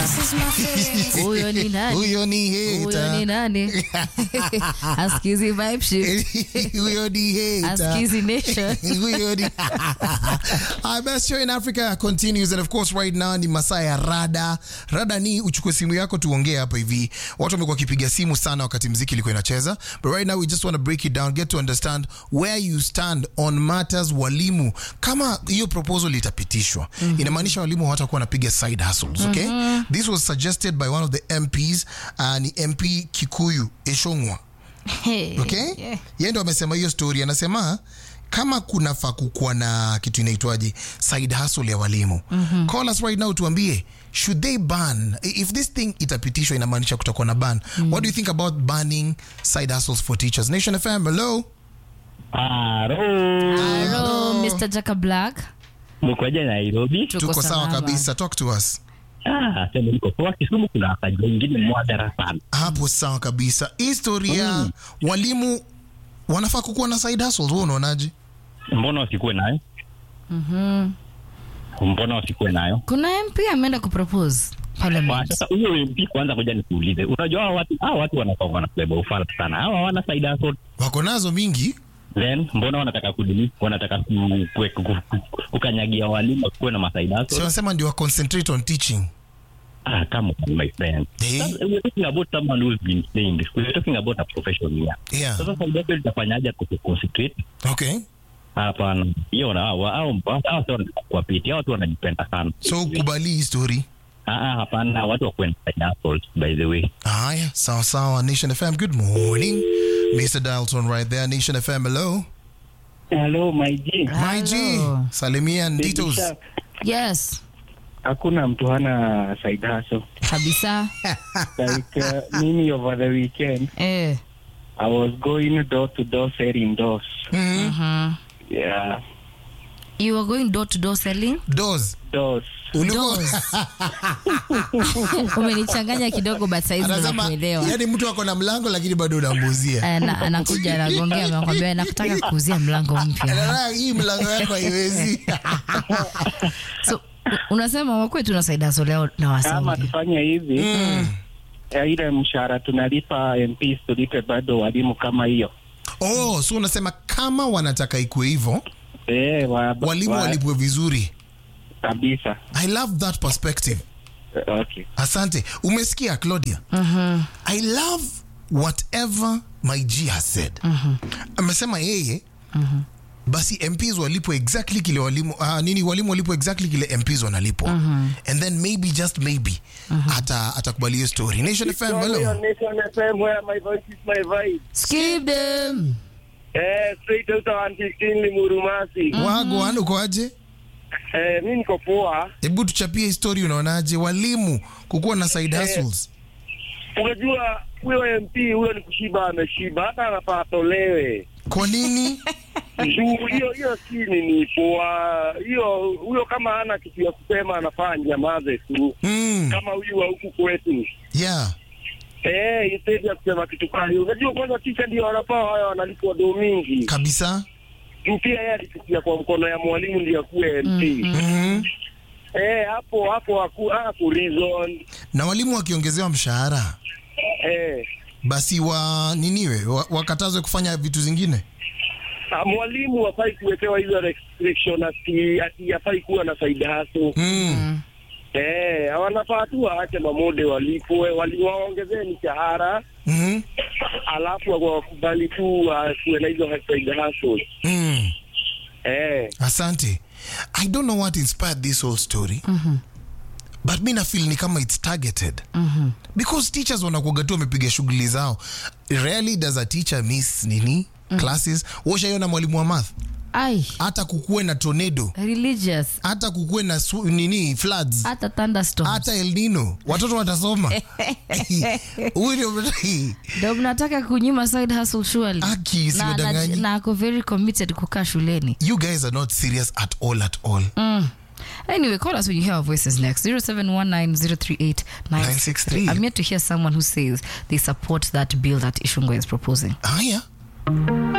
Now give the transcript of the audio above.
Huyo ni nani? Huyo ni Huyo ni hater. nani? Askizi vibe shift. Huyo ni hater. Askizi nation. Huyo ni- Our best show in Africa continues and of course right now ni masaa ya rada. Rada ni uchukue simu yako tuongee hapa hivi. Watu wamekuwa wakipiga simu sana wakati mziki ilikuwa inacheza. But right now we just want to break it down, get to understand where you stand on matters walimu. Kama hiyo proposal itapitishwa, inamaanisha walimu hawatakuwa wanapiga side hustles, okay? This was suggested by one of the MPs, uh, ni MP Kikuyu Eshongwa. Hey. Okay? Yeah. Yeye ndo amesema hiyo story, anasema kama kunafaa kukuwa na kitu inaitwaje side hustle ya walimu call us right now tuambie should they ban if this thing itapitishwa inamaanisha kutakuwa na ban what do you think about banning side hustles for teachers nation fm hello Haro. Hello, Mr. Jaka Black. Mkoje Nairobi? Tuko tuko sawa salama. kabisa talk to us Ah, sema niko poa Kisumu kuna wakati wengine mwadhara sana. hapo sawa kabisa hii story ya walimu wanafaa kukuwa na side hustles wewe unaonaje Mbona wasikuwe nayo? Mhm. Mbona wasikuwe nayo? Kuna MP ameenda kupropose Kwa parliament. sasa huyo MP kwanza kuja nikuulize. Unajua hawa watu hawa watu wanakuwa wanabeba ufala sana. Hawa hawana side hustle. wako nazo mingi Then mbona wanataka kudili? Wanataka ku- ku- ku- ku- kukanyagia walimu kuwe na masaidi so hustle. wanasema ndio wa concentrate on teaching Ah, come on my friend. Eh? Sasa, We're talking about someone who's been saying this. We're talking about a profession here. yeah Sasa side hustle itafanyaje kuconcentrate? okay Hapana, hiyo na hao hao hao sio kuwapiti, hao watu wanajipenda sana. so ukubali hii story Ah, ah, hapana, watu wa kwenda pineapples by the way. Haya, sawa sawa. Nation FM, good morning. Mr. Dalton right there. Nation FM, hello. Hello, my G. My G, Hello. salimia Baby Nditos. Shark. Yes. Hakuna mtu hana side hustle. Kabisa. Like uh, mimi over the weekend, Eh. I was going door to door selling doors. Mhm. Mhm. Yeah, You are going door to door selling? Doors. doors. Ulikuwa Umenichanganya kidogo but saizi ndo anasema nakuelewa. yani mtu ako na mlango lakini bado unambuzia. Ana- anakuja anagongea anakwambia nakutaka kuuzia mlango mpya Anaona hii mlango yako haiwezi. so u- unasema wakwetu na saida soleo na Kama wasingi tufanye hivi, Mm. ya ile mshahara tunalipa MPs tulipe bado walimu kama hiyo. Oh, so unasema kama wanataka ikuwe hivyo, Eh, wa, walimu wa- walipwe vizuri. kabisa. I love that perspective. Eh, Okay. Asante. Umesikia Claudia? I love whatever my G has said. Amesema yeye basi MPs walipwe exactly kile walimu uh, nini walimu walipwe exactly kile MPs wanalipwa and then maybe just maybe ata atakubali hiyo story. Nation FM, hello. Nation FM where my voice is my vibe. skip them Eh, straight out of 115 Limuru Masi. Wagwan uko aje? Eh, mimi niko poa. Hebu tuchapie story unaonaje walimu kukuwa na side hustles. Unajua huyo MP huyo ni kushiba ameshiba, hata anafaa atolewe. Kwa nini? Juu hiyo hiyo si nini poa. Hiyo huyo kama hana kitu ya kusema anafaa nyamaze tu. Mm. Kama huyu wa huku kwetu. Yeah. Eh, instead ya kusema kitu kama hiyo. Unajua kwanza teacher ndio wanafaa wao wanalipwa do mingi. Kabisa. Juu pia yeye alipitia kwa mkono ya mwalimu ndio akuwe MP. Mhm. Eh, hapo hapo haku, haku reason. Na walimu wakiongezewa mshahara Eh, basi wa niniwe wa- wakatazwe kufanya vitu zingine. ah, mwalimu hafai kuwekewa hizo restriction ati ati hafai kuwa na side hustle. Mm. Eh, wanafaa tu waache mamode walipwe, waliwaongezee mishahara, Mhm. alafu wakubali tu kuwe na hizo side hustle. Mm. Eh, Asante. I don't know what inspired this whole story. But mi nafeel ni kama it's targeted. Because teachers wanakuaga tu wamepiga shughuli zao. Rarely does a teacher miss nini classes. Washaiona mwalimu wa math. ai Hata kukuwe na tornado, religious hata kukuwe na su, nini floods. hata thunderstorms hata El Nino watoto watasoma. Huyu ndio ndo mnataka kunyima side hustle surely Aki, na, na, siwadanganyi. na ako very committed kukaa shuleni you guys are not serious at all at all. Anyway, call us when you hear our voices next. 0719 963. I'm yet to hear someone who says they support that bill that Ishungwe is proposing. Haya.